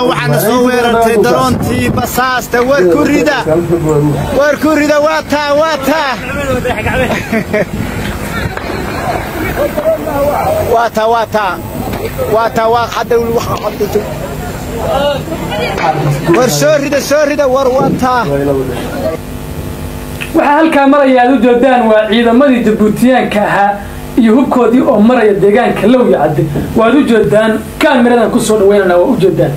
waxaana soo weerartay daroontii basaasta war ku rida war ku rida waa taa waa taa waa taa waa taa waa taa waa hadda war soo rida soo rida war waa taa waxaa halkaa maraya aad u jeedaan waa ciidamadii jabuutiyaanka ahaa iyo hubkoodii oo maraya deegaanka lowya cadde waad u jeedaan kaamiradan kusoo dhaweynana waa u jeedaan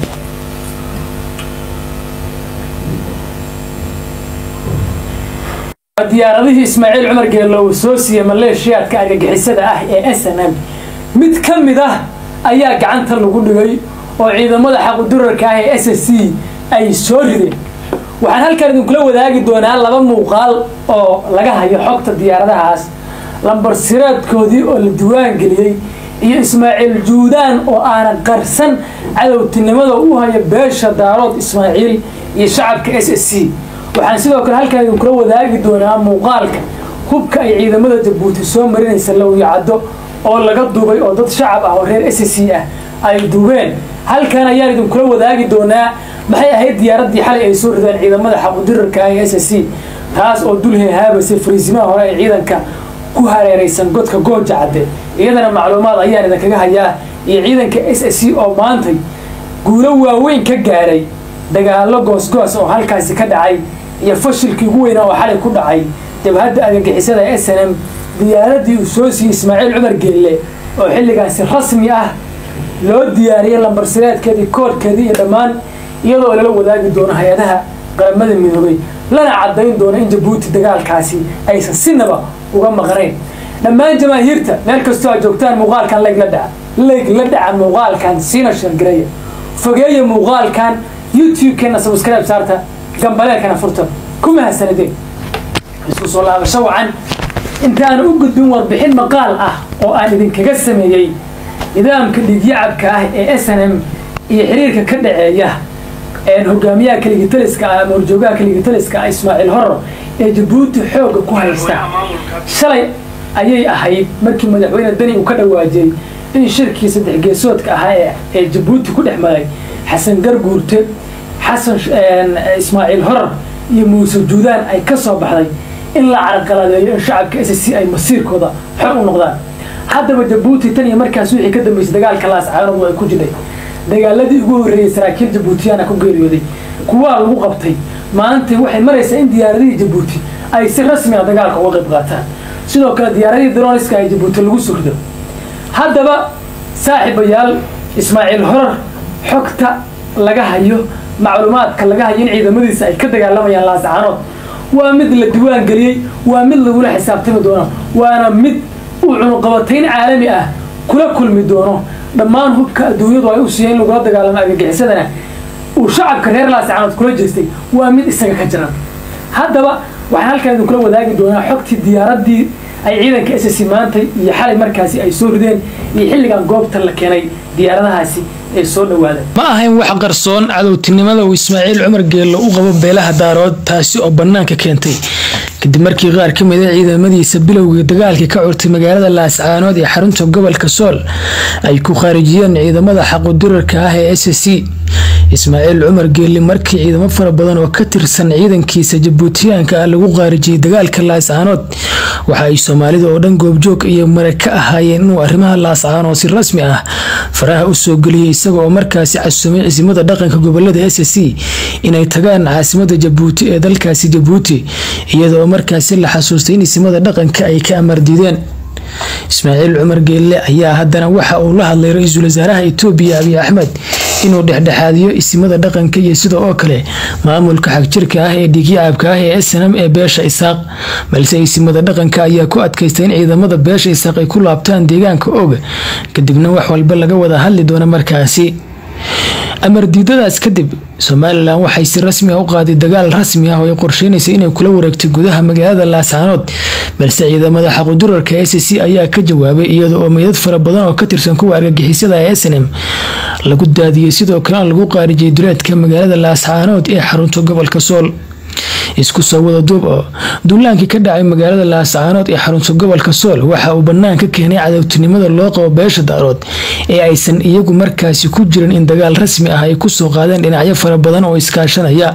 diyaaradihii ismaaciil cumar geelow soo siiyey maleeshiyaadka argagixisada ah ee s n m mid ka mid ah ayaa gacanta lagu dhigay oo ciidamada xaqudurarka ah ee s s c ay soo rideen waxaan halkan idinkula wadaagi doonaa laba muuqaal oo laga hayo xogta diyaaradahaas lambar siraadkoodii oo la diwaan geliyey iyo ismaaciil juudaan oo aanan qarsan cadowtinimada u haya beesha daarood ismaaciil iyo shacabka s s c waxaan sidoo kale halkan idinkula wadaagi doonaa muuqaalka hubka ay ciidamada jabuuti soo marinaysa lawyacaddo oo laga duubay oo dad shacab ah oo reer s s c ah ay duubeen halkan ayaan idinkula wadaagi doonaa maxay ahayd diyaaraddii xalay ay soo rideen ciidamada xaqudirarka ah ee s s c taas oo dul heehaabaysay fariisimaha hore ee ciidanka ku hareeraysan godka gooja cadde iyadana macluumaad ayaan idinkaga hayaa iyo ciidanka s s c oo maantay guulo waaweyn ka gaaray dagaallo goosgoos oo halkaasi ka dhacay iyo fashilkii ugu weynaa oo xalay ku dhacay jabhadda argagixisada ee s n m diyaaradii uu soo siiyey ismaaciil cumar geelle oo xilligaasi rasmi ah loo diyaariyey lambarsireedkeedii koodhkeedii iyo dhammaan iyadoo lala wadaagi doono hay-adaha qaramada midoobay lana caddayn doono in jabuuti dagaalkaasi aysan sinaba uga maqnayn dhammaan jamaahiirta meel kastoo aad joogtaan muuqaalkan layg la dhaca layg la dhaca muuqaalkan siina shargareeya fogeeya muuqaalkan youtube-keena subscribe saarta gambaleelkana furta ku mahadsanideen isku soo laabasho wacan intaan u gudbin warbixin maqaal ah oo aan idinkaga sameeyey nidaamka dhiigyacabka ah ee s n m iyo xiriirka ka dhaceeya hogaamiyaha kaligitaliska ah ama horjoogaha kaligitaliska ah ismaaciil horor ee jabuuti xoogga ku haysta shalay ayay ahayd markii madaxweyne dani uu ka dhawaajiyey in shirkii saddex geesoodka ahaa ee jabuuti ku dhex maray xasan garguurte xasan ismaaciil horor iyo muuse juudaan ay ka soo baxday in la carqaladeeyo in shacabka s c ay masiirkooda xor u noqdaan haddaba jabuuti tan iyo markaas wixii ka dambeysay dagaalka laascaanood ay ku jidhay dagaaladii ugu horreeyey saraakiil jabuutiyaana ku geeriyooday kuwaa lagu qabtay maantay waxay maraysaa in diyaaradihii jabuuti ay si rasmi ah dagaalka uga qayb qaataan sidoo kale diyaaradihii daroniska ay jabuuti lagu sugdo haddaba saaxiibayaal ismaaciil horar xogta laga hayo macluumaadka laga hayo in ciidamadiisa ay ka dagaalamayaan laascaanood waa mid la diwaan geliyey waa mid lagula xisaabtami doono waana mid uu cunuqabatayn caalami ah kula kulmi doono dhammaan hubka adduunyadu ay u siiyeen in lagula dagaalamo argagixisadana uu shacabka reer laascaanood kula jeestay waa mid isaga ka jiran haddaba waxaan halkan idinkula wadaagi doonaa xogtii diyaaraddii ay ciidanka s s maantay iyo xalay markaasi ay soo rideen iyo xilligan goobta la keenay diyaaradahaasi ee soo dhawaada ma ahayn wax qarsoon cadowtinimada uu ismaaciil cumar geello u qabo beelaha daarood taasi oo bannaanka keentay kadib markii qaar ka mid a ciidamadiisa bilowgii dagaalkii ka curtay magaalada laascaanood ee xarunta gobolka sool ay ku khaarijiyeen ciidamada xaqudirarka ah ee s c ismaaciil cumar geelli markii ciidamo fara badan oo ka tirsan ciidankiisa jabuutiyaanka ah lagu khaarijiyey dagaalka laascaanood waxa ay soomaalida oo dhan goobjoog iyo mare ka ahaayeen inuu arrimaha laascaanood si rasmi ah faraha u soo geliyey isaga oo markaasi casuumay cisimada dhaqanka gobolada s c inay tagaan caasimada jabuuti ee dalkaasi jabuuti iyada oo markaasi la xasuustay in isimada dhaqanka ay ka amardiideen ismaaciil cumar geelle ayaa haddana waxa uu la hadlay ra-iisul wasaaraha itoobiya abiy axmed inuu dhexdhexaadiyo isimada dhaqanka iyo sida oo kale maamulka xagjirka ah ee dhiigyacabka ah ee snm ee beesha isaaq balse isimada dhaqanka ayaa ku adkaystay in ciidamada beesha isaaq ay ku laabtaan deegaanka og kadibna wax walba laga wada hadli doono markaasi amar diidadaas kadib somalilan waxay si rasmi ah u qaaday dagaal rasmi ah oo ay qorsheynaysa inay kula wareegtay gudaha magaalada laascaanood balse ciidamada xaqudurarka s c ayaa ka jawaabay iyada oo meydad fara badan oo ka tirsan kuwa argagixisada ee snm lagu daadiyey sidoo kalena lagu qaarijiyay duleedka magaalada laascaanood ee xarunta gobolka sool isku soo wada duub oo duulaankii ka dhacay magaalada laascaanood ee xarunta gobolka sool waxa uu bannaan ka keenay cadowtinimada loo qabo beesha daarood ee aysan iyagu markaasi ku jirin in dagaal rasmi ah ay kusoo qaadeen dhinacyo fara badan oo iskaashanaya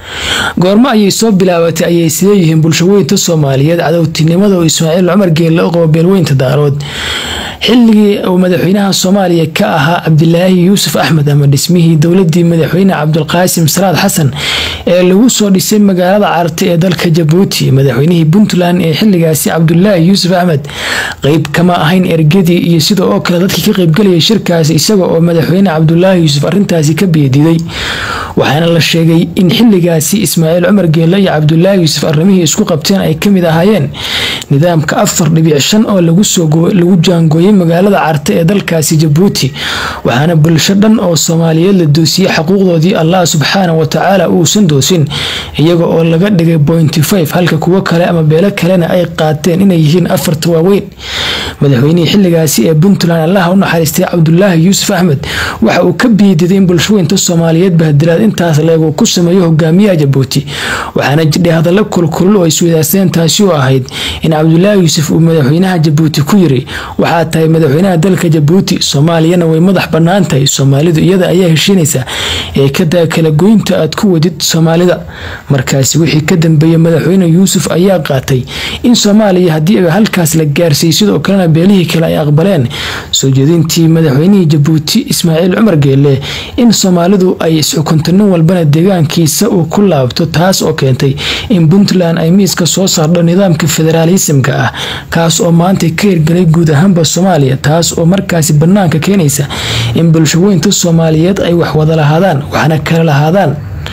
goormo ayay soo bilaabatay ayay sileeyihiin bulshaweynta soomaaliyeed cadowtinimada oo ismaaciil cumar geelle u qabo beelweynta daarood xilligii uu madaxweynaha soomaaliya ka ahaa cabdilaahi yuusuf axmed ama dhismihii dowladii madaxweyne cabdulqaasim salaad xasan ee lagu soo dhisay magaalada carti ee dalka jabuuti madaxweynihii puntland ee xiligaasi cabdulaahi yuusuf axmed qeyb kama ahayn ergadii iyo sida oo kale dadkii ka qeybgalayay shirkaasi isaga oo madaxweyne cabdulaahi yuusuf arintaasi ka beediday waxaana la sheegay in xiligaasi ismaaciil cumar geelle iyo cabdulaahi yuusuf arrimihii isku qabteen ay kamid ahaayeen nidaamka afar dhibic shan oo lagu jaangooyay magaalada carte ee dalkaasi jabuuti waxaana bulsho dhan oo soomaaliyeed la doosiyey xaquuqdoodii allah subxaana watacaala uusan doosin iyaga oo laga dhigay bointy five halka kuwo kale ama beelo kalena ay qaateen inay yihiin afarta waaweyn madaxweynihii xiligaasi ee puntland allaha u naxariistay cabdulaahi yuusuf axmed waxa uu ka biididay in bulshaweynta soomaaliyeed bahdilaad intaas leegu ku sameeyo hogaamiyaha jabuuti waxaana jidhay hadallo kulkulul oo isweydaarsadeen taasi oo ahayd in cabdulaahi yuusuf uu madaxweynaha jabuuti ku yiri waxaa tahay madaxweynaha dalka jabuuti soomaaliyana way madax bannaan tahay soomaalidu iyada ayaa heshiinaysa ee kadaa kala goynta aad ku wadid soomaalida markaasi wixii ka dambeeyey madaxweyne yuusuf ayaa qaatay in soomaaliya haddii halkaas la gaarsiiyey sidoo kalena beelihii kale ay aqbaleen soo jeedintii madaxweynihii jabuuti ismaaciil cumar geelle in soomaalidu ay isxukunto nin walbana deegaankiisa uu ku laabto taas oo keentay in puntland ay miiska soo saardho nidaamka federaalisimka ah kaas oo maanta ka hirgelay guud ahaanba soomaaliya taas oo markaasi bannaanka keenaysa in bulshaweynta soomaaliyeed ay wax wada lahaadaan waxna kala lahaadaan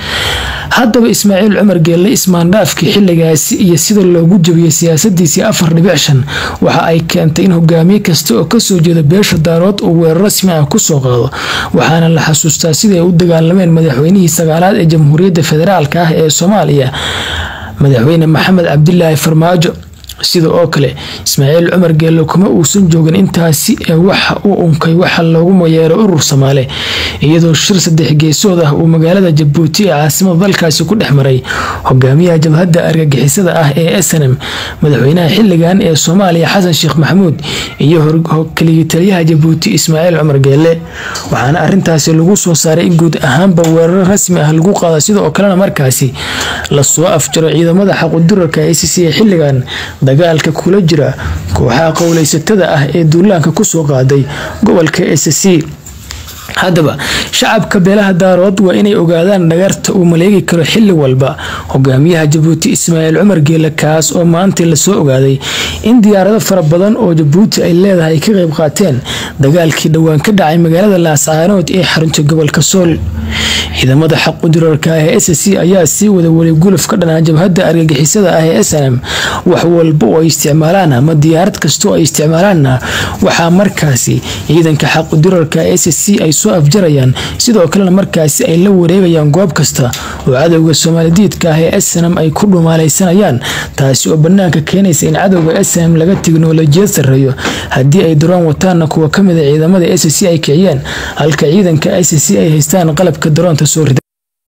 haddaba ismaaciil cumar geelle ismaandhaafkii xiligaasi iyo sida loogu jabiyey siyaasadiisii afar dhibic shan waxa ay keentay in hogaamiye kasta oo kasoo jeeda beesha daarood uu weerar rasmi ah kusoo qaado waxaana la xasuustaa siday u dagaalameen madaxweynihii sagaalaad ee jamhuuriyadda federaalk ah ee soomaaliya madaxweyne maxamed cabdilaahi farmaajo sida oo kale ismaaciil cumar geelle kuma uusan joogin intaasi ee waxa uu unkay waxa loogu mayeero urur soomaale iyadoo shir saddex geesood ah uu magaalada jabuuti ee caasimada dalkaasi ku dhex maray hogaamiyaha jabhadda argagixisada ah ee snm madaxweynaha xiligan ee soomaaliya xasan sheekh maxamuud iyo keliya taliyaha jabuuti ismaaciil cumar geelle waxaana arintaasi lagu soo saaray in guud ahaanba weeraro rasmi ah lagu qaado sidoo kalena markaasi lasoo afjaro ciidamada xaqudurarka a c c ee xiligan dagaalka kula jira kooxaha qowleysatada ah ee duulaanka kusoo qaaday gobolka s c haddaba shacabka beelaha daarood waa inay ogaadaan dhagarta uu maleegi karo xili walba hogaamiyaha jabuuti ismaaciil cumar geelle kaas oo maanta lasoo ogaaday in diyaarado fara badan oo jabuuti ay leedahay ay ka qeyb qaateen dagaalkii dhowaan ka dhacay magaalada laascaanood ee xarunta gobolka sool ciidamada xaqudurarka ah ee s c ayaa sii wada weli guluf ka dhanaa jabhadda argagixisada ah ee snm wax walba oo ay isticmaalaan ama diyaarad kastoo ay isticmaalaanna waxaa markaasi ciidanka xaqudurarka s c ay soo afjarayaan sidoo kalena markaasi ay la wareegayaan goob kasta oo cadowga soomaalidiidka ah ee snm ay ku dhumaalaysanayaan taasi oo banaanka keenaysa in cadowga snm laga tiknolojiyad sareeyo haddii ay daraan wataana kuwa kamida ciidamada s c ay kiciyeen halka ciidanka s c ay haystaan qalabka daroonta soo rida